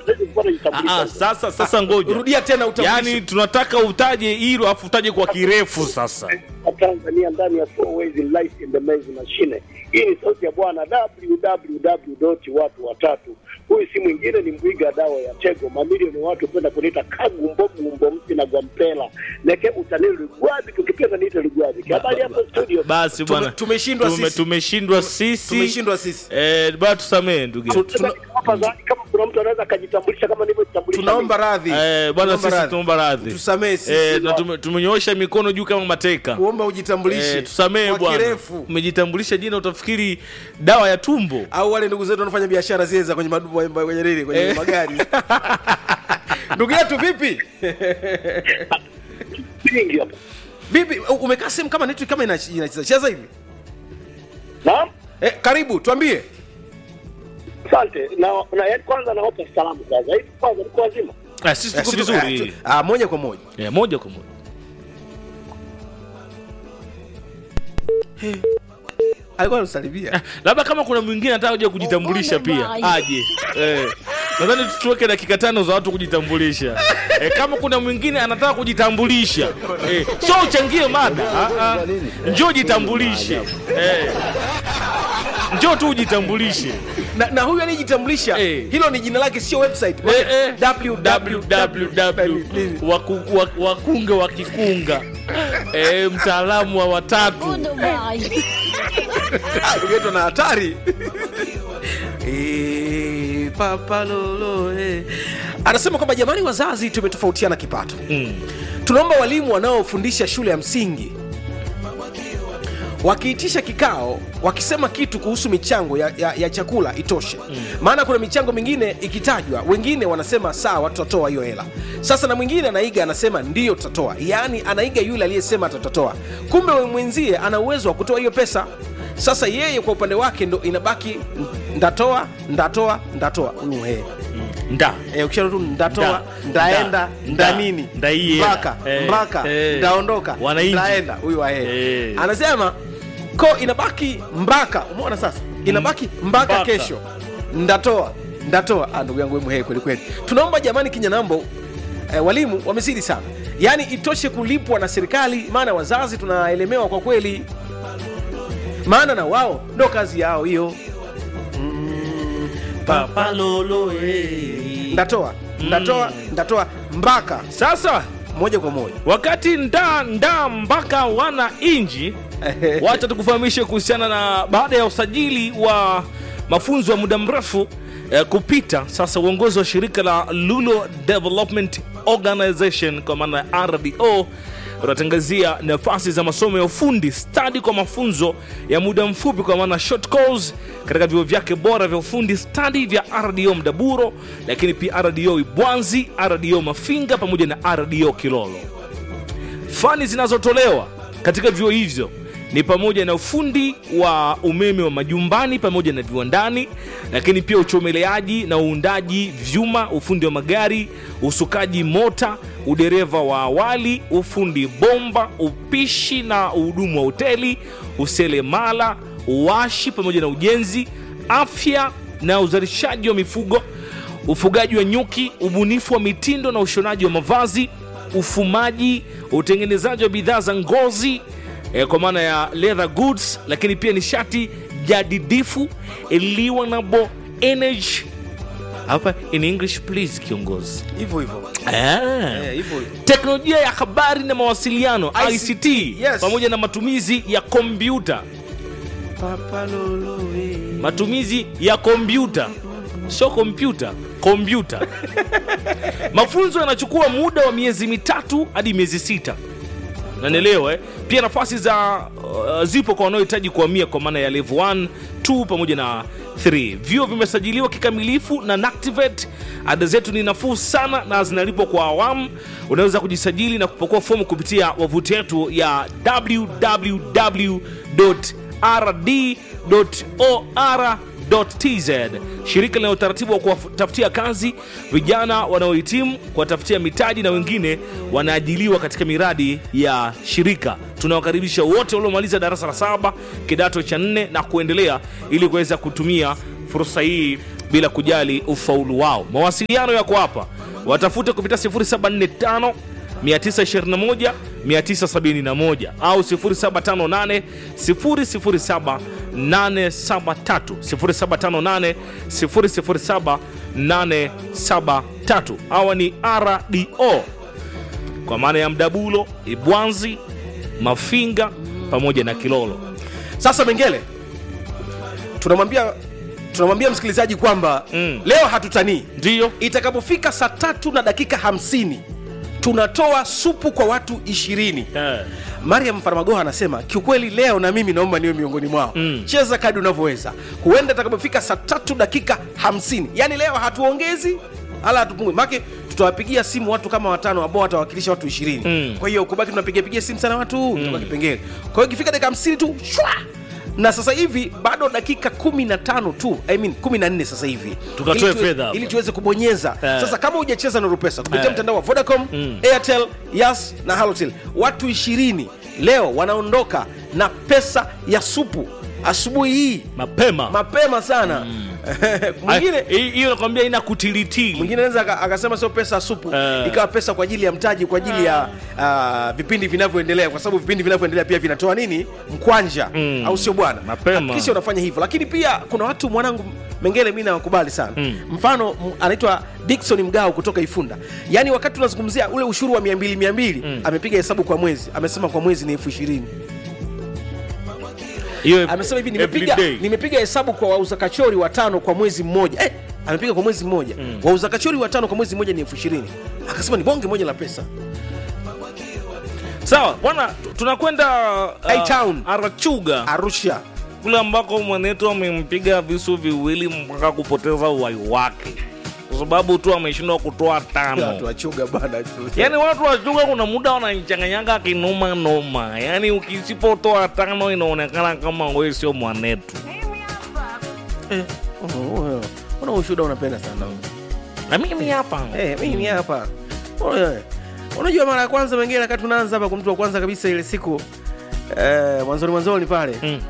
siwezi kupata Ah, kitambulisho. ah, sasa sasa ngoja rudia tena utambulisho. yaani tunataka utaje hilo afu utaje kwa kirefu sasa wa Tanzania ndani ya four ways in life in the maze machine. Hii ni sauti ya bwana www watu watatu. Huyu si mwingine ni Mwiga dawa ya Tego. Mamilioni ya watu penda kuniita kagu mbogu mbomsi na gwampela neke utanili Lugwabi, tukipenda niite Lugwabi. Habari hapo studio. basi Tume- bwana tumeshindwa Tume- sisi. tumeshindwa sisi tumeshindwa sisi eh, bwana tusamee ndugu yetu. tuna- Hapa zawadi, kama kuna mtu anaweza akajitambulisha kama nilivyojitambulisha. tunaomba mimi. radhi Eh, bwana Tunaomba sisi radhi. tunaomba radhi tusamee sisi eh, na tume- tumenyoosha mikono juu kama mateka kuomba ujitambulishe eh, tusamee kwa bwana kirefu umejitambulisha jina utafikiri dawa ya tumbo au wale ndugu zetu wanafanya biashara zile za kwenye madu- kwenye nini kwenye Eh. magari ndugu yetu vipi Vingi hapa. vipi U- umekaa sehemu kama network kama inach- inacheza hivi Naam. eh, karibu tuambie Asante. Na, na yaani kwanza nawapa salamu kwanza. Hivi kwanza niko wazima. ah, sisi Eh, tuko si tu- vizuri eh, tu- ah, moja kwa moja eh, moja kwa moja alikuwa anasalimia labda kama kuna mwingine anataka kuja kujitambulisha pia aje eh. nadhani tuweke dakika tano za watu kujitambulisha eh, kama kuna mwingine anataka kujitambulisha eh, sio uchangie mada ah, ah. njoo jitambulishe eh. njoo tu ujitambulishe na, na huyu anayejitambulisha Eh. hilo ni jina lake sio website Eh, eh. www www waku- wa- wakunga wakikunga eh, mtaalamu wa watatu Ah, ndugu yetu na hatari Eh, papa lolo eh. anasema kwamba jamani wazazi tumetofautiana kipato mm. tunaomba walimu wanaofundisha shule ya msingi wakiitisha kikao wakisema kitu kuhusu michango ya, ya, ya chakula itoshe mm. maana kuna michango mingine ikitajwa wengine wanasema sawa tutatoa hiyo hela sasa na mwingine anaiga anasema ndiyo tutatoa yaani anaiga yule aliyesema tutatoa kumbe we mwenzie ana uwezo wa kutoa hiyo pesa sasa yeye kwa upande wake ndo inabaki ndatoa ndatoa ndatoa huyu he nda Eh, ukisha tu ndatoa Nda. ndaenda Nda. nda Nda. nini Ndaienda. mpaka Eh, mpaka eh. ndaondoka Wananchi. ndaenda huyu ahe Eh. anasema ko inabaki mpaka umeona sasa inabaki mpaka Mpaka. kesho ndatoa ndatoa ah, ndugu yangu we muhee kweli kweli tunaomba jamani kinyanambo eh, walimu wamezidi sana yaani itoshe kulipwa na serikali maana wazazi tunaelemewa kwa kweli maana na wao ndo kazi yao hiyo mm, papa lolo eh. ndatoa ndatoa ndatoa mpaka sasa moja kwa moja wakati nda nda mpaka wana inji wacha tukufahamishe kuhusiana na baada ya usajili wa mafunzo ya muda mrefu eh, kupita sasa uongozi wa shirika la lulo development organization kwa maana ya rdo unatangazia nafasi za masomo ya ufundi stadi kwa mafunzo ya muda mfupi kwa maana short course katika vyuo vyake bora vya ufundi stadi vya rdo mdaburo lakini pia rdo ibwanzi rdo mafinga pamoja na rdo kilolo fani zinazotolewa katika vyuo hivyo ni pamoja na ufundi wa umeme wa majumbani pamoja na viwandani lakini pia uchomeleaji na uundaji vyuma ufundi wa magari usukaji mota udereva wa awali ufundi bomba upishi na uhudumu wa hoteli uselemala uwashi pamoja na ujenzi afya na uzalishaji wa mifugo ufugaji wa nyuki ubunifu wa mitindo na ushonaji wa mavazi ufumaji utengenezaji wa bidhaa za ngozi eh, kwa maana ya leather goods lakini pia nishati jadidifu eliwanable energy hapa in english please kiongozi hivyo hivyo ah Eh, hivyo hivyo teknolojia ya habari na mawasiliano ICT, ict yes. pamoja na matumizi ya kompyuta Papa lolo, eh. matumizi ya kompyuta sio kompyuta kompyuta mafunzo yanachukua muda wa miezi mitatu hadi miezi sita nanielewa eh? pia nafasi za uh, zipo kwa wanaohitaji kuhamia kwa maana ya level 1 2 pamoja na 3 vyuo vimesajiliwa kikamilifu na nactivate ada zetu ni nafuu sana na zinalipwa kwa awamu unaweza kujisajili na kupokua fomu kupitia wavuti yetu ya www.rd.or shirika lina utaratibu wa kuwatafutia kazi vijana wanaohitimu kuwatafutia mitaji na wengine wanaajiliwa katika miradi ya shirika tunawakaribisha wote waliomaliza darasa la saba kidato cha nne na kuendelea ili kuweza kutumia fursa hii bila kujali ufaulu wao mawasiliano yako hapa watafute kupitia 0745 921 971 au 0758 007 873 0758 007 873 hawa ni RDO kwa maana ya Mdabulo, Ibwanzi, Mafinga pamoja na Kilolo. sasa mengele tunamwambia tunamwambia msikilizaji kwamba Mm. leo hatutanii Ndiyo itakapofika saa tatu na dakika hamsini tunatoa supu kwa watu ishirini eh. mariam farmagoha anasema kiukweli leo na mimi naomba niwe miongoni mwao Mm. cheza kadi unavyoweza huenda itakapofika saa tatu dakika hamsini yaani leo hatuongezi hala hatupungui make tutawapigia simu watu kama watano ambao watawakilisha watu ishirini Mm. kwa hiyo kubaki tunapigapigia simu sana watu mm. kipengele kwa hiyo ikifika dakika hamsini tu shwa na sasa hivi bado dakika 15 tu I mean 14 sasa hivi Tukatoe Ili tuwe- fedha hapa. ili tuweze kubonyeza Eh. sasa kama hujacheza nuru pesa kupitia Eh. mtandao wa vodacom Mm. airtel yas na halotel watu ishirini leo wanaondoka na pesa ya supu asubuhi hii mapema mapema sana mwingine Ay, hii- hiyo nakwambia ina kutilitili mwingine anaweza aka- akasema sio pesa ya supu Eh. ikawa pesa kwa ajili ya mtaji kwa ajili ya uh, vipindi vinavyoendelea kwa sababu vipindi vinavyoendelea pia vinatoa nini mkwanja Mm. au sio bwana Mapema. hakikisha unafanya hivyo lakini pia kuna watu mwanangu mengele mi nawakubali sana Mm. mfano m- anaitwa dikson mgao kutoka ifunda yaani wakati tunazungumzia ule ushuru wa 200 200 Mm. amepiga hesabu kwa mwezi amesema kwa mwezi ni elfu ishirini hiyo amesema hivi every nimepiga day. nimepiga hesabu kwa wauza kachori watano kwa mwezi mmoja eh, amepiga kwa mwezi mmoja mm. wauza kachori watano kwa mwezi mmoja ni elfu ishirini akasema ni bonge moja la pesa sawa bwana tu- tunakwenda A-Town. arachuga arusha kule ambako mwanetu amempiga visu viwili mpaka kupoteza uhai wake kwa sababu tu ameshindwa kutoa watu tano wachuga bana yaani watu wachuga kuna muda wanachanganyaga kinoma noma yaani ukisipotoa tano inaonekana kama wewe sio mwanetu Eh, oh, oh, una ushuda unapenda sana na mimi hapa Eh, mimi hapa Oye, unajua mara ya kwanza wengine wakati tunaanza hapa kwa mtu wa kwanza kabisa ile siku eh, mwanzoni mwanzoni pale Mm.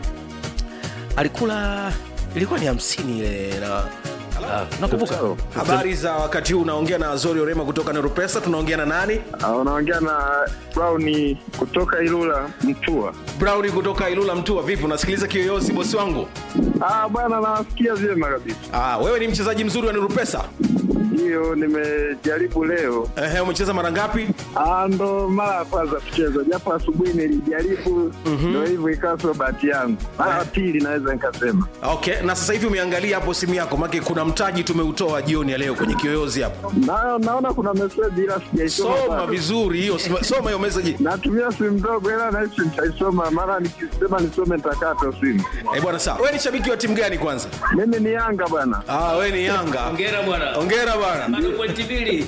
alikula ilikuwa ni hamsini ile na nakumbuka habari za wakati huu unaongea na zori orema kutoka neropesa tunaongea na nani Ah, unaongea na Brown kutoka Ilula Mtua. browni kutoka ilula mtua vipi unasikiliza kiyoyozi bosi wangu Ah, bwana nawasikia vyema kabisa. ah, wewe ni mchezaji mzuri wa neropesa Hiyo nimejaribu leo. Ehe, umecheza mara ngapi Ah, ndo mara ya kwanza kucheza, japo asubuhi nilijaribu, ndo hivyo ikawa sio bahati yangu. Mara ya pili naweza nikasema. okay na sasa hivi umeangalia hapo simu yako make kuna mtaji tumeutoa jioni ya leo kwenye kiyoyozi hapo Na, naona kuna meseji ila sijaisoma. soma bado. vizuri hiyo soma soma hiyo message Natumia simu ndogo ila nahisi nitaisoma, mara nikisema nisome nitakata simu. eh bwana sawa wewe ni shabiki wa timu gani kwanza Mimi ni Yanga bwana. ah wewe ni yanga Hongera bwana. ongera bwana Bado pointi mbili.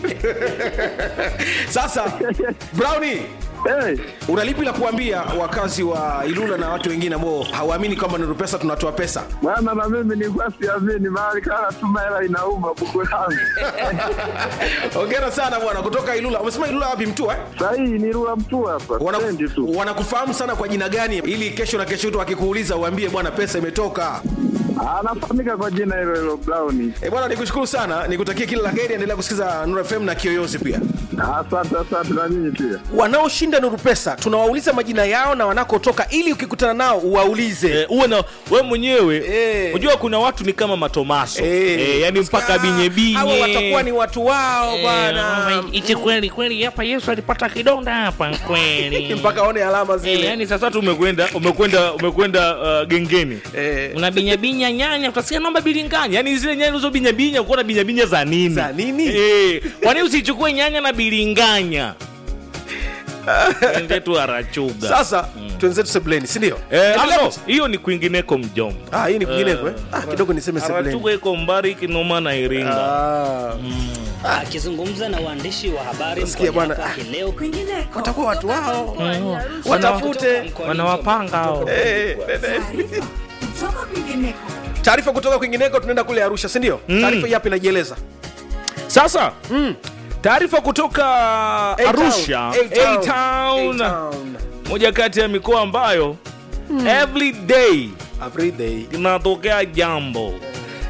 sasa browni Hey, unalipi la kuambia wakazi wa ilula na watu wengine ambao hawaamini kwamba nuru pesa tunatoa pesa bwana na mimi nilikuwa siamini, mahali kana tuma hela inauma buku langu. ongera sana bwana kutoka ilula umesema ilula wapi mtua eh? Sahii ni Rula mtu hapa, Wana- stendi tu. wanakufahamu sana kwa jina gani ili kesho na kesho tu akikuuliza uambie bwana pesa imetoka Anafahamika kwa jina hilo hilo Brown. e bwana nikushukuru sana nikutakia kila la heri endelea kusikiza nuru fm na kiyoyozi pia Asante, asante na nyinyi pia. wanaoshinda nuru pesa tunawauliza majina yao na wanakotoka ili ukikutana nao uwaulize Eh, uwe na we mwenyewe Eh. unajua kuna watu ni kama matomaso Eh. eh, yani mpaka binye hawa watakuwa binye ni watu wao bwana ichi kweli kweli hapa yesu alipata kidonda hapa kweli mpaka aone alama Eh, zile yani sasa tu umekwenda umekwenda umekwenda uh, gengeni Eh. unabinyabinya nyanya utasikia naomba bilinganya yani zile nyanya ulizo binyabinya ukuwa na binyabinya za nini Za nini? eh, kwani usichukue nyanya na bilinganya ende tu arachuga sasa twenzetu sebleni sindio Eh, ah, no, hiyo ni kwingineko mjomba Ah, hii ni kwingineko eh? Ah, kidogo niseme sebleni arachuga iko mbari kinoma na iringa Ah, Akizungumza na waandishi wa habari Nasikia mkoani bwana. hapa hii leo kwingineko watakuwa watu wao Watafute watafute mkoani wanawapanga hao Eh, kutoka kwingineko taarifa kutoka kwingineko tunaenda kule arusha sindio Mm. taarifa hii hapa inajieleza sasa taarifa kutoka arusha A-Town. A-Town. A-Town. moja kati ya mikoa ambayo every day Every day. inatokea jambo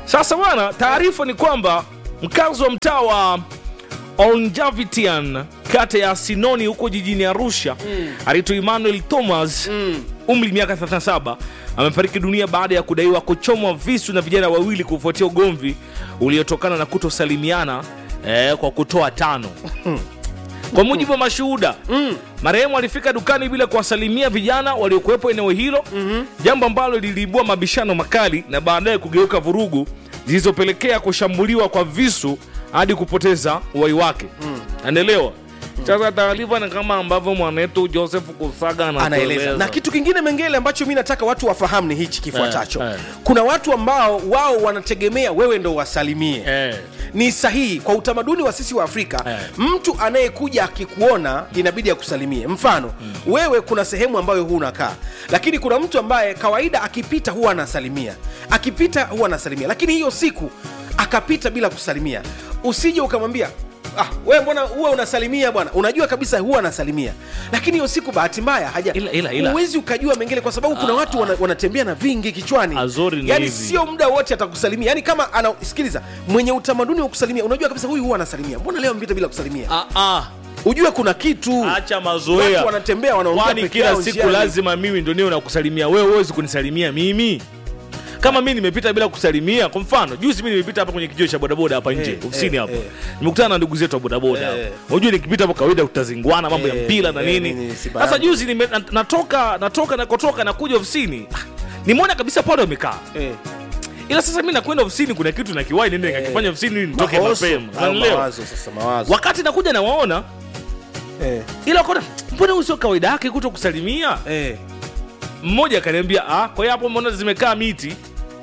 Sasa bwana, taarifa ni kwamba mkazi wa mtaa wa Onjavitian kata ya Sinoni huko jijini Arusha mm. anaitwa Emmanuel Thomas mm. umri miaka 37 amefariki dunia baada ya kudaiwa kuchomwa visu na vijana wawili kufuatia ugomvi uliotokana na kutosalimiana eh, kwa kutoa tano kwa mujibu wa mashuhuda mm. marehemu alifika dukani bila kuwasalimia vijana waliokuwepo eneo hilo mm-hmm. jambo ambalo liliibua mabishano makali na baadaye kugeuka vurugu zilizopelekea kushambuliwa kwa visu hadi kupoteza uhai wake mm. anaelewa sasa taarifa ni kama ambavyo mwanetu joseph kusaga anaeleza anatueleza. na kitu kingine mengele ambacho mi nataka watu wafahamu ni hichi kifuatacho Eh, eh. kuna watu ambao wao wanategemea wewe ndo wasalimie eh. ni sahihi kwa utamaduni wa sisi wa afrika Eh. mtu anayekuja akikuona inabidi akusalimie mfano mm. wewe kuna sehemu ambayo huu unakaa lakini kuna mtu ambaye kawaida akipita huwa anasalimia akipita huwa anasalimia lakini hiyo siku akapita bila kusalimia usije ukamwambia Ah, we mbona huwa unasalimia bwana unajua kabisa huwa anasalimia lakini hiyo siku bahati mbaya haja Ila- ila- ila. huwezi ukajua mengine kwa sababu kuna watu wana, wanatembea na vingi kichwani Azori ni yani hivi. sio muda wote atakusalimia yani kama ana sikiliza mwenye utamaduni wa kusalimia unajua kabisa huyu huwa anasalimia mbona leo mpita bila kusalimia Ah, ah. ujue kuna kitu acha mazoea Watu wanatembea wanaongea kwani peke kila yao siku njiani. lazima mimi ndo niwe nakusalimia wewe huwezi kunisalimia mimi kama mi nimepita bila kusalimia kwa mfano juzi mi nimepita hapa kwenye kijio cha bodaboda hapa nje Eh, ofisini eh, hapa eh. nimekutana na ndugu zetu wa bodaboda Eh. hapa unajua nikipita hapo kawaida tutazingwana mambo ya Eh, mpira na eh, nini nini, Simba sasa yangu. juzi nime, na- natoka natoka nakotoka nakuja ofisini Ah, nimeona kabisa pale wamekaa eh, ila sasa mi nakwenda ofisini kuna kitu nakiwai nende nikakifanya ofisini ili nitoke mahoso, mapema au Unanielewa? mawazo sasa mawazo wakati nakuja nawaona eh, ila kona mbona huyu sio kawaida yake kuto kusalimia eh. mmoja akaniambia ah, kwa hiyo hapo mbona zimekaa miti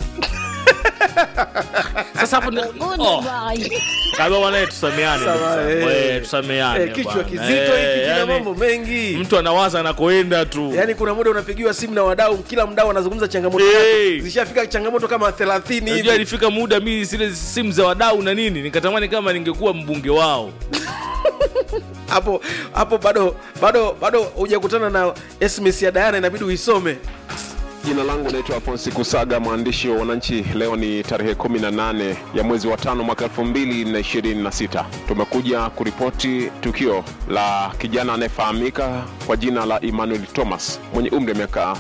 sasa hapo ni- oh, kama bwana tusameane Sawa, ndugu eh. zangu. Eh, tusameane Eh, kichwa bwana. kizito Eh, hiki kina yani, mambo mengi mtu anawaza anakoenda tu yaani kuna muda unapigiwa simu na wadau kila mdau anazungumza changamoto Hey. zake. zishafika changamoto kama 30 Unajua hivi ilifika muda mi zile simu za wadau na nini nikatamani kama ningekuwa mbunge wao hapo hapo bado bado bado hujakutana na sms ya dayana inabidi uisome Jina langu naitwa Afonsi Kusaga, mwandishi wa Wananchi. Leo ni tarehe 18 ya mwezi wa tano mwaka 2026. Tumekuja kuripoti tukio la kijana anayefahamika kwa jina la Emmanuel Thomas mwenye umri wa miaka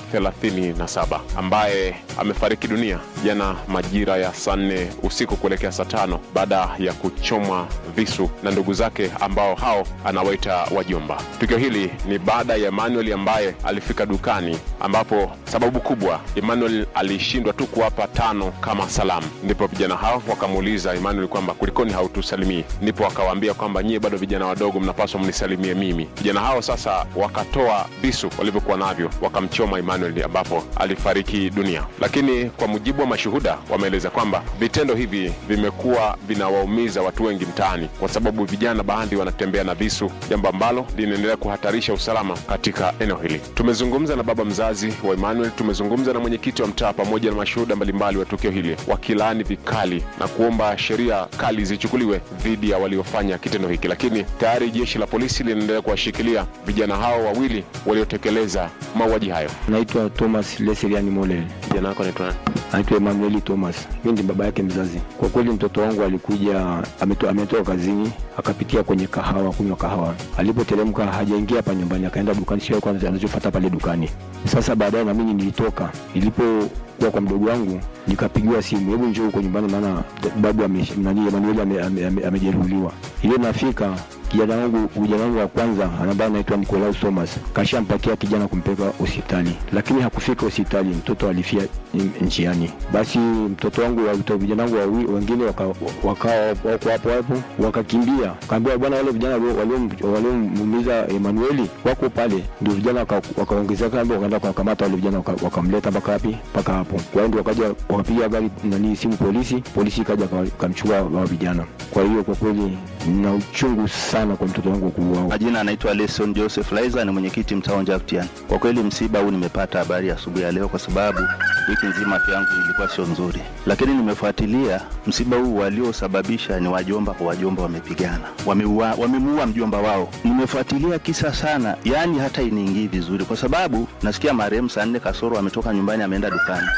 37 ambaye amefariki dunia jana majira ya saa nne usiku kuelekea saa tano baada ya kuchomwa visu na ndugu zake ambao hao anawaita wajomba. Tukio hili ni baada ya Emmanuel ambaye alifika dukani ambapo sababu kubwa Emmanuel alishindwa tu kuwapa tano kama salamu, ndipo vijana hao wakamuuliza Emmanuel kwamba kulikoni hautusalimii? Ndipo akawaambia kwamba nyie bado vijana wadogo, mnapaswa mnisalimie mimi. Vijana hao sasa wakatoa visu walivyokuwa navyo wakamchoma Emmanuel ambapo alifariki dunia. Lakini kwa mujibu wa mashuhuda wameeleza kwamba vitendo hivi vimekuwa vinawaumiza watu wengi mtaani, kwa sababu vijana baadhi wanatembea na visu, jambo ambalo linaendelea kuhatarisha usalama katika eneo hili. Tumezungumza na baba mzazi wa Emmanuel, tumezungumza na mwenyekiti wa mtaa pamoja na mashuhuda mbalimbali wa tukio hili, wakilaani vikali na kuomba sheria kali zichukuliwe dhidi ya waliofanya kitendo hiki, lakini tayari jeshi la polisi linaendelea kuwashikilia vijana hao wawili waliotekeleza mauaji hayo. naitwa thomas leseliani molel Vijana wako naitwa nani? naitwa emanueli thomas mi ndi baba yake mzazi kwa kweli mtoto wangu alikuja ameto- ametoka kazini akapitia kwenye kahawa kunywa kahawa alipoteremka hajaingia hapa nyumbani akaenda dukani sio kwanza anachofata pale dukani sasa baadaye na mimi nilitoka nilipokuwa kwa mdogo wangu nikapigiwa simu hebu njoo huko nyumbani maana babu ame- nani emanueli amejeruhiwa ame, ame, amejeruhiwa. ile nafika kijana wangu kijana wangu wa kwanza ambaye anaitwa Nicolaus Thomas kashampakia kijana kumpeleka hospitali, lakini hakufika hospitali, mtoto alifia n- njiani. Basi mtoto wangu wa mtoto- vijana wangu wawi- wengine wakawa waka, wako hapo hapo wakakimbia, kaambia bwana, wale vijana walio- walio- waliomuumiza Emanueli wako pale. Ndio vijana waka- wakaongezeka, waka wakaenda wakakamata wale vijana waka- wakamleta mpaka wapi, mpaka hapo. Kwa hiyo ndio wakaja wakapiga gari nani simu polisi, polisi ikaja waka- wakamchukua hao vijana. Kwa hiyo kwa kweli nina uchungu sana kwa mtoto wangu kuuawa. Majina anaitwa Leson Joseph Laiza, ni mwenyekiti mtaa wa Njaftian. Kwa kweli msiba huu nimepata habari asubuhi ya leo, kwa sababu wiki nzima afya yangu ilikuwa sio nzuri, lakini nimefuatilia msiba huu, waliosababisha ni wajomba kwa wajomba, wamepigana, wameua, wamemuua mjomba wao. Nimefuatilia kisa sana, yaani hata iniingii vizuri, kwa sababu nasikia marehemu saa nne kasoro ametoka nyumbani ameenda dukani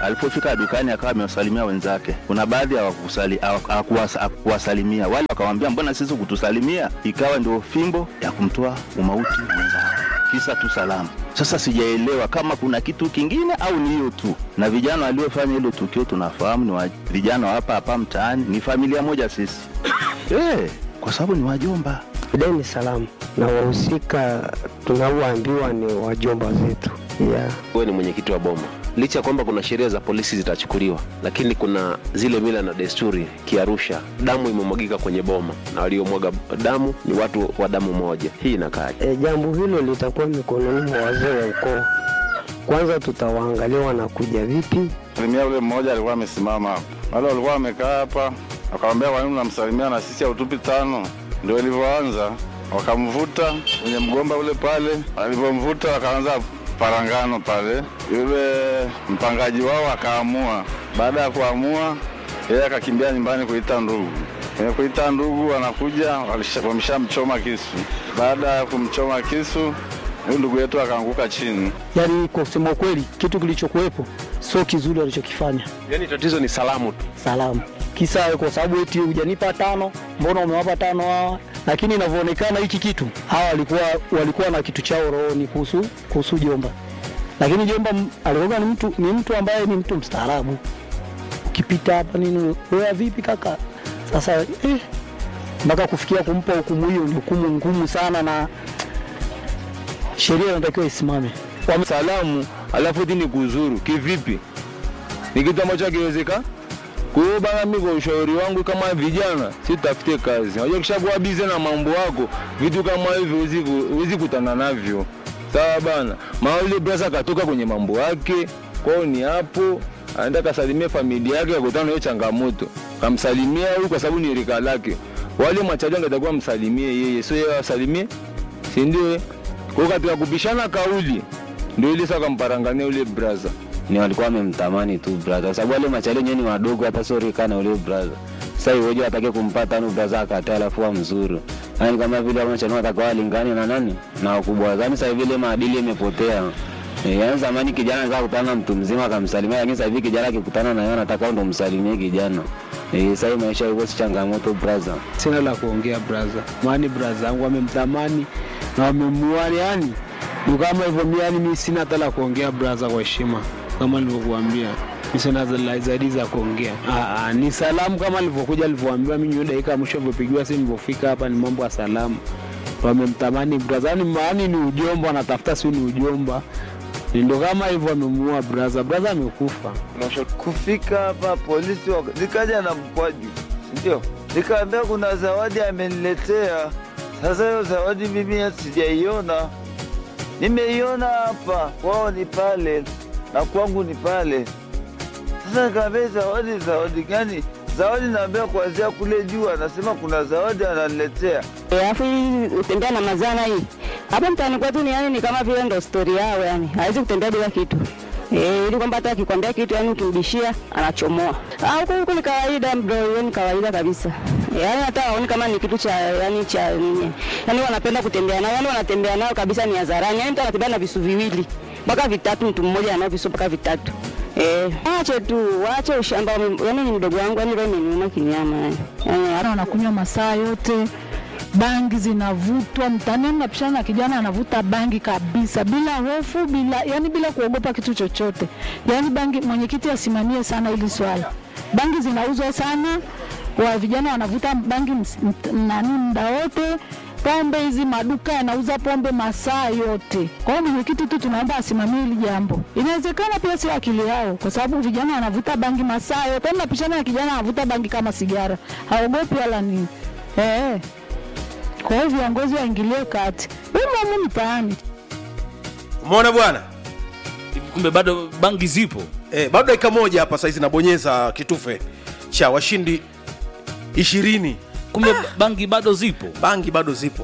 Alipofika dukani akawa amewasalimia wenzake. Kuna baadhi hawakusali- hawaku- hawakuwasa- hawakuwasalimia, wale wakamwambia mbona sisi kutusalimia? Ikawa ndio fimbo ya kumtoa umauti mwenzao, kisa tu salamu. Sasa sijaelewa kama kuna kitu kingine au ni hiyo tu. Na vijana waliofanya hilo tukio tunafahamu ni wa, vijana wa hapa hapa mtaani, ni familia moja sisi eh, kwa sababu ni wajomba. Dai ni salamu na wahusika tunaoambiwa ni wajomba zetu yeah. wewe ni mwenyekiti wa boma licha ya kwamba kuna sheria za polisi zitachukuliwa lakini kuna zile mila na desturi kiarusha damu imemwagika kwenye boma na waliomwaga damu ni watu wa damu moja hii inakaaje E, jambo hilo litakuwa mikononi mwa wazee wa ukoo. Kwanza tutawaangalia wanakuja vipi. Salimia ule mmoja alikuwa amesimama hapo, wale walikuwa wamekaa hapa, akamwambia kwa nini unamsalimia na sisi hautupi tano? Ndio ilivyoanza, wakamvuta kwenye mgomba ule pale. Alivyomvuta wakaanza parangano pale, yule mpangaji wao akaamua. Baada ya kuamua, yeye akakimbia nyumbani kuita ndugu. Kwenye kuita ndugu, wanakuja walisha- wameshamchoma kisu. Baada ya kumchoma kisu, huyu ndugu yetu akaanguka chini. Yaani kwa kusema ukweli, kitu kilichokuwepo sio kizuri walichokifanya. yaani tatizo ni salamu tu Salamu kisa kwa sababu eti hujanipa tano, mbona umewapa tano hawa? Lakini inavyoonekana hiki kitu hawa walikuwa walikuwa na kitu chao rohoni kuhusu kuhusu Jomba, lakini Jomba m- alikuwa ni mtu ni mtu ambaye ni mtu mstaarabu. Ukipita hapa nini, wewe vipi kaka? Sasa eh, mpaka kufikia kumpa hukumu hiyo ni hukumu ngumu sana, na sheria inatakiwa isimame. salamu alafu ti ni kuzuru kivipi? Ni kitu ambacho hakiwezeka. Kwa hiyo bana, mimi kwa ushauri wangu kama vijana, si tutafute kazi. Unajua kishakuwa bize na mambo yako, vitu kama hivyo huwezi ku- huwezi kutana navyo, sawa bana. Maana yule brasa katoka kwenye mambo yake, kwao ni hapo anaenda kasalimia familia yake, akutana na hiyo changamoto, kamsalimia huyu kwa sababu ni rika lake. Wale machaji angetakuwa msalimie yeye, sio yeye asalimie, si ndio? eh? Kwa hiyo katika kupishana kauli ndio ile sasa kamparangania ule braza ni walikuwa wamemtamani tu brother, kwa sababu wale machali wenyewe ni wadogo, hata sio rika na ule brother. Sasa iweje atake kumpata nu brother akataa, alafu amzuru yani kama vile wale machali watakuwa walingani na nani na wakubwa zani. Sasa vile maadili yamepotea. E, yani zamani kijana anaweza kukutana na mtu mzima akamsalimia, lakini sasa hivi kijana akikutana na yeye anataka ndo msalimie kijana. Eh, sasa hii maisha yuko si changamoto brother. Sina la kuongea braza, maani braza yangu wamemtamani na wamemuani, yani ni kama hivyo. Mi yani mi sina hata la kuongea braza, kwa heshima kama nilivyokuambia, mi sina za- la zaidi za kuongea. Ah, ah, ni salamu kama nilivyokuja, nilivyoambiwa mimi nyo dakika ya mwisho nilivyopigiwa simu, nilivyofika hapa ni mambo ya salamu. Wamemtamani braza, yani maani ni ujomba, wanatafuta si ni ujomba, ndo kama hivyo wamemuua braza. Braza amekufa. Kufika hapa polisi waka- nikaja na mkwaju, ndio nikaambia kuna zawadi ameniletea. Sasa hiyo zawadi mimi sijaiona, nimeiona hapa kwao ni pale na kwangu ni pale. Sasa nikaambia zawadi, zawadi gani? Zawadi naambia kuanzia kule juu, anasema kuna zawadi ananiletea. alafu hii utembea na mazana hii hapa mtaani kwetu ni yani ni kama vile ndo stori yao yani hawezi kutembea bila kitu Eh, ili kwamba hata akikwambia kitu yani ukimbishia anachomoa. Ah, huko huko ni kawaida bro, hiyo ni kawaida kabisa. Yaani hata waoni kama ni kitu cha yani cha nini. Yaani wanapenda kutembea nao, yaani wanatembea nao kabisa ni hadharani. Yaani mtu anatembea na visu viwili mpaka vitatu, mtu mmoja anao visu mpaka vitatu. Eh, ache tu, waache ushamba. Yaani ni mdogo wangu, yaani leo imeniuma kinyama yani. Yaani Hata wanakunywa masaa yote, bangi zinavutwa mtaani, mnapishana na kijana anavuta bangi kabisa bila hofu, bila yani bila kuogopa kitu chochote. Yani bangi, mwenyekiti asimamie sana hili swala. Bangi zinauzwa sana, wa vijana wanavuta bangi ms- mt- nani muda wote pombe hizi maduka yanauza pombe masaa yote. Kwa hiyo mwenyekiti tu tunaomba asimamie hili jambo. Inawezekana pia sio akili yao, kwa sababu vijana wanavuta bangi masaa yote. Mnapishana na kijana anavuta bangi kama sigara, haogopi wala nini eh. Kwa hiyo viongozi waingilie kati, umo mtaani. umeona bwana kumbe bado bangi zipo eh, bado dakika moja hapa saizi nabonyeza kitufe cha washindi ishirini kumbe bangi bado zipo bangi bado zipo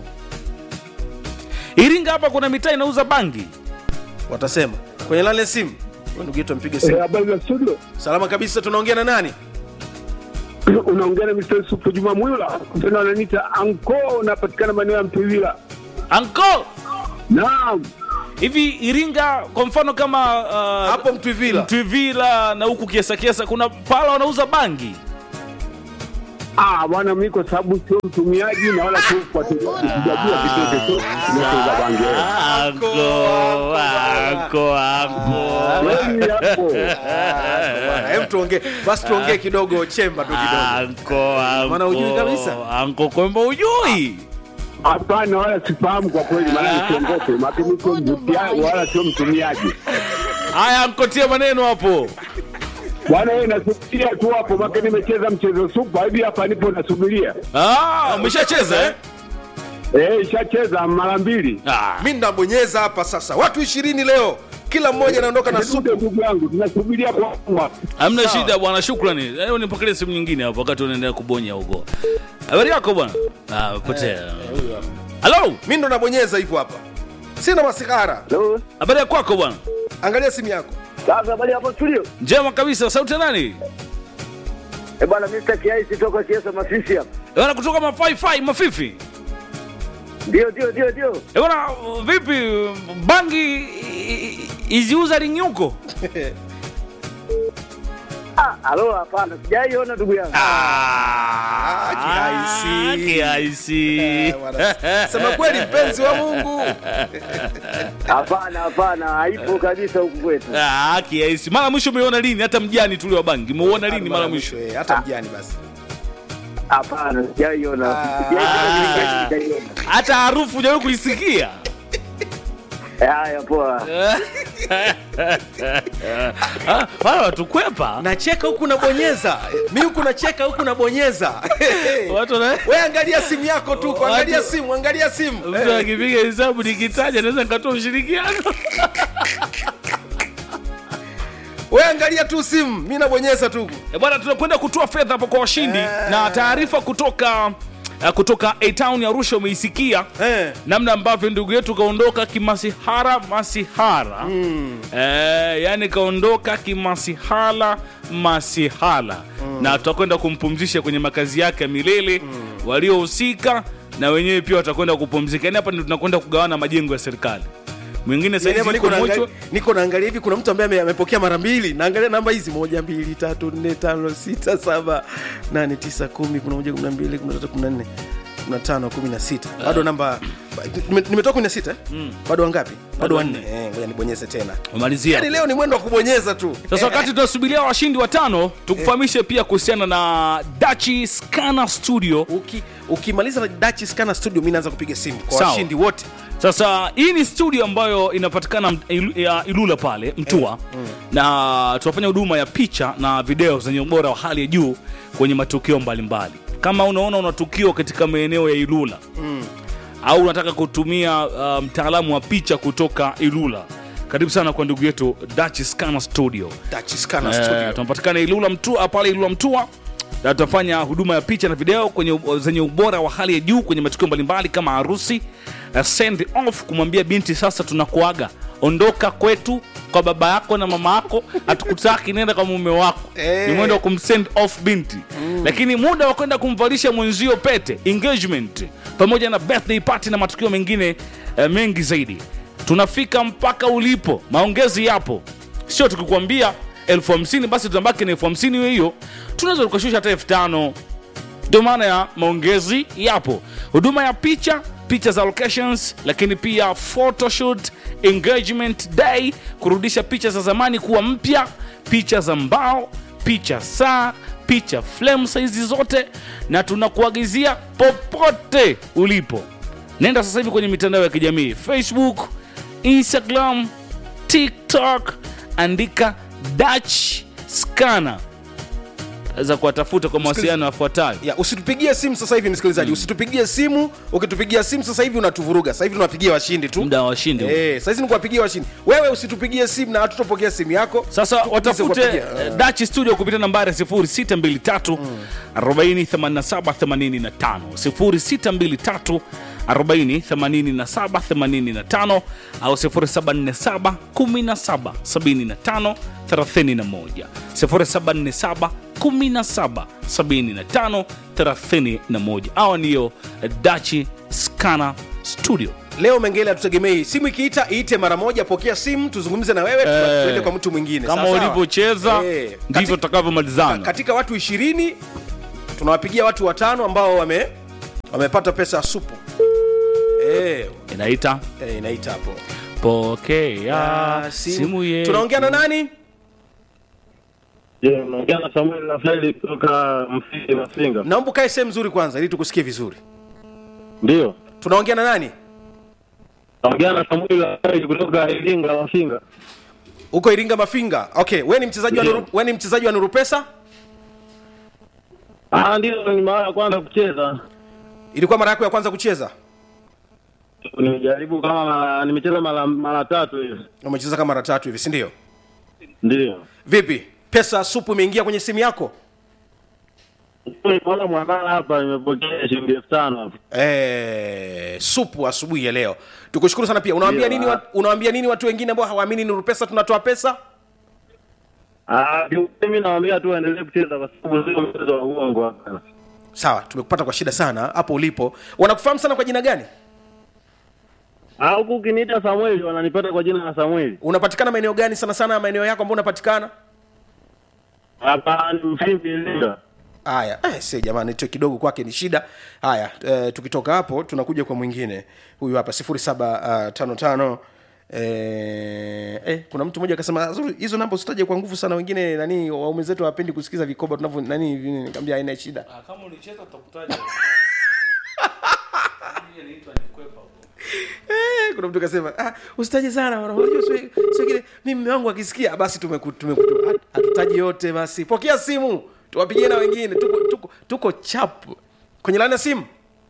iringa hapa kuna mitaa inauza bangi watasema kwenye lale simu Wewe ndugu yetu ampige simu Eh, habari za studio salama kabisa tunaongea na nani unaongea na Mr. Yusufu Juma Mwila tena wananiita anko unapatikana maeneo ya Mtwivila anko naam hivi iringa kwa mfano kama hapo mtwivila mtwivila na huku kiesa kiesa kuna pala wanauza bangi Ah, bwana mimi kwa sababu sio mtumiaji na wala sio mfuatiliaji, sijajua chochote tu kuhusu bangi. Anko, anko, anko. Kweli hapo. Hem, tuongee basi, tuongee kidogo chemba tu kidogo. Anko, anko. Maana hujui kabisa. Anko kwamba ujui. Hapana, wala sifahamu kwa kweli, maana nisiongope, maana mimi sio mtumiaji wala sio mtumiaji. Haya, ankotie maneno hapo. Bwana wewe nasubiria tu hapo, maana nimecheza mchezo supa hivi hapa nipo nasubiria. Ah, umeshacheza eh? Eh, ishacheza mara mbili. mi nabonyeza hapa sasa watu ishirini leo kila mmoja anaondoka na supu ndugu yangu tunasubiria kwa Hamna Sawa. shida bwana, shukrani. Leo nipokelee simu nyingine hapo wakati unaendelea kubonya huko. Habari yako bwana? Ah, potea. Halo, mi ndo nabonyeza hivyo hapa sina masigara habari ya kwako bwana? angalia simu yako Sasa habari hapo studio. Njema kabisa. Sauti ya nani? Eh bwana Mr. Kiaisi toka Kiesa Masisi hapa. Bwana kutoka mafaifai mafifi. Ndio ndio ndio ndio. Eh bwana, vipi bangi i- i- iziuza ring'uko? Ah, alo hapana, sijaiona ndugu yangu. kiaisi. Kiaisi. sema kweli mpenzi wa mungu Hapana hapana, haipo kabisa huku kwetu. Ah, kiaisi. Mara mwisho umeona lini? Hata mjani tuli wa bangi. Umeuona lini mara mwisho? Eh, hata mjani basi Hapana, sijaiona. Sijaiona, sijaiona. Hata harufu hujawahi kuisikia? Eh, Haya poa. Ah, Wala watu kwepa. nacheka huku nabonyeza mi huku nacheka huku nabonyeza Watu wana- we angalia simu yako tu angalia Watu- simu angalia simu Mtu akipiga hesabu nikitaja naweza nikatoa ushirikiano. we angalia tu simu mi nabonyeza tu Eh, Bwana, tunakwenda kutoa fedha hapo kwa washindi na taarifa kutoka uh, kutoka A Town ya Arusha umeisikia namna ambavyo ndugu yetu kaondoka kimasihara masihara mm. eh, yani kaondoka kimasihara masihala na tutakwenda kumpumzisha kwenye makazi yake ya milele waliohusika na wenyewe pia watakwenda kupumzika yani hapa ndio tunakwenda kugawana majengo ya serikali mwingine Yaani hapa saizi niko yuko naangalia- mochwa niko naangalia hivi kuna mtu ambaye ame- amepokea mara mbili naangalia namba hizi moja mbili tatu nne tano sita saba nane tisa kumi kumi na moja kumi na mbili kumi na tatu kumi na nne kumi na tano kumi na sita bado namba nime- nimetoka kumi na sita eh? bado wangapi bado wanne Eh, ngoja nibonyeze tena umalizia yaani leo ni mwendo wa kubonyeza tu sasa wakati tunasubiria washindi watano tukufahamishe pia kuhusiana na dachi scana studio Uki- ukimaliza na Dutch Scanner studio mi naanza kupiga simu kwa Sawa. washindi wote sasa hii ni studio ambayo inapatikana m- Ilu- ya ilula pale mtua na tunafanya huduma ya picha na video zenye ubora wa hali ya juu kwenye matukio mbalimbali kama unaona una tukio katika maeneo ya ilula au unataka kutumia uh, mtaalamu wa picha kutoka ilula karibu sana kwa ndugu yetu Dutch Scanner studio Dutch Scanner Eh, studio tunapatikana ilula mtua pale ilula mtua na tutafanya huduma ya picha na video kwenye zenye ubora wa hali ya juu kwenye matukio mbalimbali kama harusi uh, send off kumwambia binti sasa tunakuaga ondoka kwetu kwa baba yako na mama yako hatukutaki nenda kwa mume wako Eh. ni mwendo wa kumsend off binti lakini muda wa kwenda kumvalisha mwenzio pete engagement pamoja na birthday party na matukio mengine eh, mengi zaidi tunafika mpaka ulipo maongezi yapo sio tukikwambia elfu hamsini basi tunabaki na elfu hamsini hiyo hiyo tunaweza tukashusha hata elfu tano ndio maana ya maongezi yapo huduma ya picha picha za locations lakini pia photoshoot engagement day kurudisha picha za zamani kuwa mpya picha za mbao picha saa picha flame saizi zote na tunakuagizia popote ulipo nenda sasa hivi kwenye mitandao ya kijamii facebook instagram tiktok andika dutch scanner za kuwatafuta kwa mawasiliano yafuatayo ya usitupigie simu sasa hivi msikilizaji usitupigie simu ukitupigia simu sasa hivi unatuvuruga sasa hivi tunapigia washindi tu muda wa washindi eh sasa hivi ni kuwapigia washindi wewe usitupigie simu na hatutopokea simu yako sasa watafute kuwapigia. eh, Dutch studio kupitia nambari 0623 408785 0623 408785 au 0747 17 75 31 0747 17 75 31 hawa ndiyo Dutch Scanner Studio leo mengele hatutegemei simu ikiita iite mara moja pokea simu tuzungumze na wewe Eh, eh, tuende kwa mtu mwingine kama Sawa sawa? ulivyocheza Eh, ndivyo tutakavyomalizana katika watu ishirini tunawapigia watu watano ambao wame wamepata pesa ya supu eh, inaita eh, inaita hapo pokea Ah, simu. simu yetu tunaongea na nani Je, unaongea na Samuel Rafaeli kutoka Mfindi Mafinga? naomba ukae sehemu nzuri kwanza ili tukusikie vizuri Ndio. tunaongea na nani Naongea na Samuel Rafaeli kutoka Iringa Mafinga. uko iringa mafinga okay we ni mchezaji wa Ndio. Nuru- we ni mchezaji wa nuru pesa Ah, ndio ni mara ya kwanza kucheza. ilikuwa mara yako ya kwanza kucheza Nimejaribu kama mara- nimecheza mara mara tatu hivi. umecheza kama mara tatu hivi si ndio Ndio. vipi pesa ya supu imeingia kwenye simu yako Nimeona mwamala hapa nimepokea shilingi elfu tano hapa. eh, supu asubuhi ya leo tukushukuru sana pia unawaambia Ndio, nini, ah. wa, unawaambia nini watu wengine ambao hawaamini nuru pesa tunatoa pesa Ah, kiukweli mimi nawaambia tu waendelee kucheza kwa sababu sio mchezo wa uongo hapa. sawa tumekupata kwa shida sana hapo ulipo wanakufahamu sana kwa jina gani Ah, huku ukiniita Samuel wananipata kwa jina la Samuel. unapatikana maeneo gani sana sana maeneo yako ambao unapatikana Hapa ni Mfindi Iringa. haya eh, si jamani tu kidogo kwake ni shida haya eh, tukitoka hapo tunakuja kwa mwingine huyu hapa sifuri saba uh, tano tano Eh, eh, kuna mtu mmoja akasema "Zuri, hizo namba usitaje kwa nguvu sana wengine nani waume zetu hawapendi kusikiza vikoba tunavyo nani nini." nikamwambia haina shida kama ulicheza tutakutaja Eh, kuna mtu kasema ah, usitaje sana bwana, unajua sio sio kile mimi mume wangu akisikia basi tumeku tumeku hat- hatutaji yote basi pokea simu tuwapigie na wengine tuko tuko tuko chap kwenye laini ya simu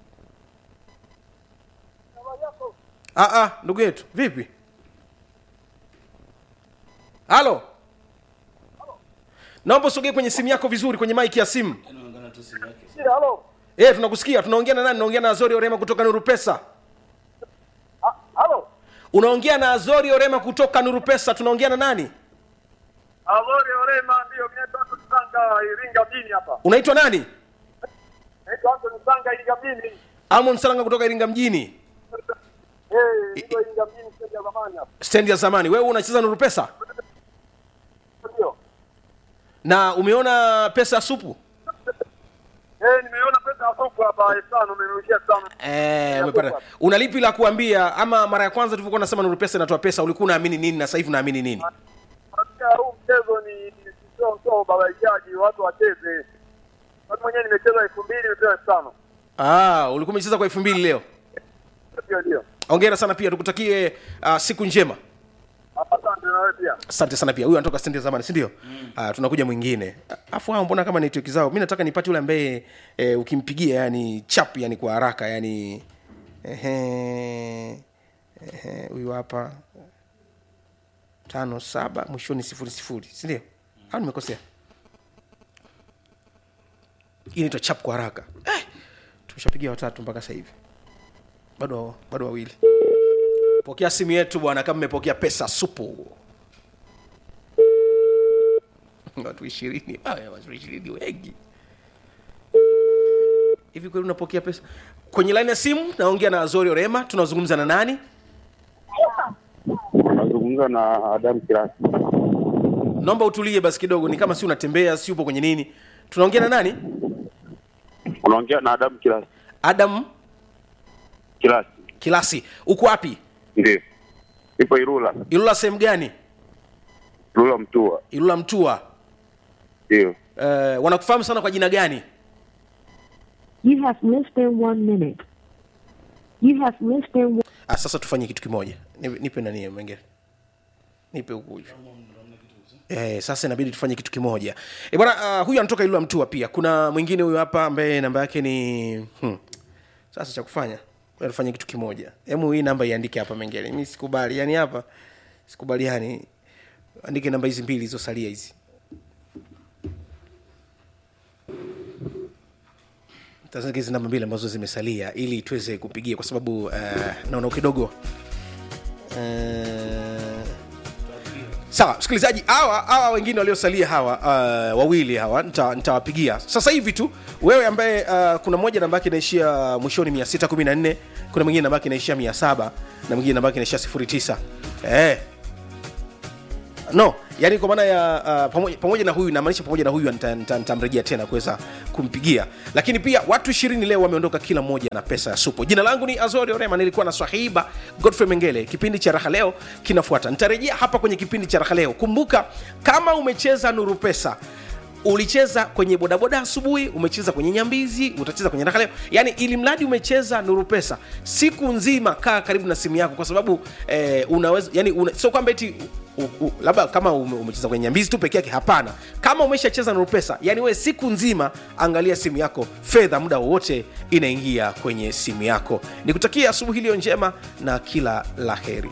ah ah ndugu yetu vipi halo naomba usogee kwenye simu yako vizuri kwenye mic ya simu Halo. eh tunakusikia tunaongea na nani tunaongea na Azori Orema kutoka Nuru Pesa Halo. unaongea na Azori Orema kutoka Nuru Pesa tunaongea na nani Alori Orema ndio mimi naitwa Anthony Sanga Iringa mjini hapa. unaitwa nani Naitwa Anthony Sanga Iringa mjini. Amon Salanga kutoka Iringa mjini Eh, ndio Iringa mjini sasa ya zamani hapa. stendi ya zamani wewe unacheza Nuru Pesa Ndio. na umeona pesa ya supu Eh, nimeona pesa ya soko hapa elfu tano nimerushia elfu tano. Eh, umepata. Una lipi la kuambia ama mara ya kwanza tulivyokuwa nasema Nuru Pesa inatoa pesa ulikuwa unaamini nini na sasa hivi unaamini nini? Katika huu mchezo ni sio sio babaishaji watu wacheze. Watu mwenyewe nimecheza elfu mbili nimepewa elfu tano. Ah, ulikuwa umecheza kwa 2000 leo. Ndio ndio. Hongera sana pia tukutakie uh, siku njema. Asante na wewe pia. Asante sana pia. Huyu anatoka stendi ya zamani, si ndio? Ah, tunakuja mwingine. Afu hao mbona kama network zao? Mimi nataka nipate yule ambaye e, ukimpigia yani chap yani kwa haraka yani ehe ehe huyu hapa tano saba mwishoni sifuri sifuri si ndio au nimekosea hii inaitwa chap kwa haraka eh, tumeshapigia watatu mpaka sasa hivi bado bado wawili pokea simu yetu bwana kama mmepokea pesa supu watu ishirini Haya, watu ishirini wengi hivi kweli unapokea pesa kwenye laini ya simu naongea na azori orema tunazungumza na nani Nazungumza na Adam Kirasi. naomba utulie basi kidogo ni kama si unatembea si upo kwenye nini tunaongea na nani Unaongea na Adam Kirasi. adam Kirasi. kilasi uko wapi Ndio. Ipo Irula. ilula sehemu gani Irula Mtua. ilula mtua Ndio. uh, wanakufahamu sana kwa jina gani You have less than one minute. You have less than one. ah, sasa tufanye kitu kimoja Nipe- nipe nani mengine nipe huku hivi Eh, sasa inabidi tufanye kitu kimoja e, bwana uh, huyu anatoka ilula mtua pia kuna mwingine huyu hapa ambaye namba yake ni hmm. sasa cha kufanya ngoja tufanye kitu kimoja hemu hii namba iandike hapa mengine mi sikubali yani hapa sikubaliani andike namba hizi mbili zilizosalia hizi tazama hizi namba mbili ambazo zimesalia ili tuweze kupigia kwa sababu uh, naona kidogo uh, sawa msikilizaji hawa hawa wengine waliosalia hawa uh, wawili hawa nita- nitawapigia sasa hivi tu wewe ambaye uh, kuna mmoja namba yake inaishia mwishoni 614 kuna mwingine namba yake inaishia 700 na mwingine namba yake inaishia 09 eh no yani kwa maana ya uh, pamoja, pamoja na huyu namaanisha pamoja na huyu nita- nita- nitamrejea tena kuweza kumpigia lakini pia watu ishirini leo wameondoka kila mmoja na pesa ya supo jina langu ni azori orema nilikuwa na swahiba godfrey mengele kipindi cha raha leo kinafuata nitarejea hapa kwenye kipindi cha raha leo kumbuka kama umecheza nuru pesa ulicheza kwenye bodaboda asubuhi umecheza kwenye nyambizi utacheza kwenye raha leo yani ili mradi umecheza nuru pesa siku nzima kaa karibu na simu yako kwa sababu eh, unaweza yani una, sio kwamba eti u- u- labda kama ume- umecheza kwenye nyambizi tu peke yake hapana kama umeshacheza nuru pesa yani wewe siku nzima angalia simu yako fedha muda wowote inaingia kwenye simu yako nikutakia asubuhi iliyo njema na kila la heri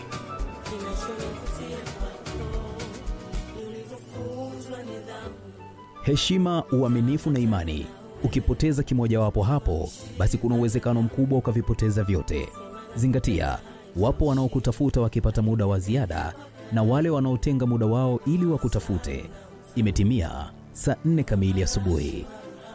heshima, uaminifu na imani. Ukipoteza kimojawapo hapo, basi kuna uwezekano mkubwa ukavipoteza vyote. Zingatia, wapo wanaokutafuta wakipata muda wa ziada na wale wanaotenga muda wao ili wakutafute. Imetimia saa nne kamili asubuhi.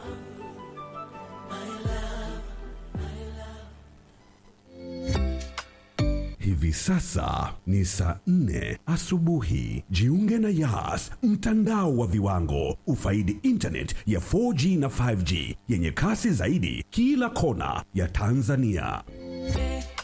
Hivi sasa ni saa nne asubuhi. Jiunge na Yas, mtandao wa viwango. Ufaidi internet ya 4G na 5G yenye kasi zaidi kila kona ya Tanzania.